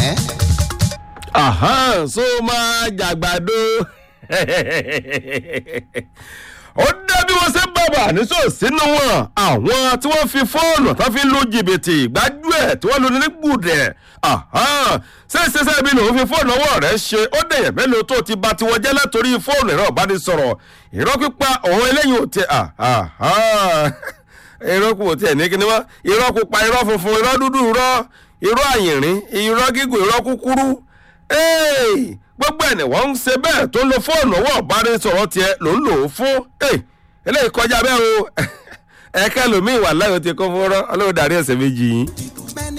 ẹ́ Àhán, so máa jàgbàdo. ó dá bí wọ́n ṣe ń bàbà níṣó sínú wọn àwọn tí wọ́n fi fóònù tó fi lu jìbìtì gbájúẹ̀ tí wọ́n lu ní gbùdẹ̀ ṣé ṣẹṣẹ bí lòun fi fóònù ọwọ́ rẹ̀ ṣe ó dẹ̀yẹ̀ mélòó tó ti ba tiwọn jẹ́ látòrí fóònù ẹ̀rọ ìbánisọ̀rọ̀ irọ́ pípa òun eléyìí ò tiẹ̀ irọ́ kù ò tiẹ̀ ní kíní wá irọ́ pupa irọ́ funfun irọ́ dúdú irọ́ irọ́ àyìnrín irọ́ gígùn irọ́ kúkúrú Hey! gbogbo ẹ̀ ni wọ́n ń ṣe bẹ́ẹ̀ tó ń lo fóònù ọwọ́ ìbánisọ̀rọ̀ tiẹ̀ ló ń lò ó fún Hey! eléyìí kọjá bẹ́ẹ̀ o ẹ̀ka ẹlòmíì wà láyò ti kó fún ọlọ́run darí ẹ̀sẹ̀ méjì yìí.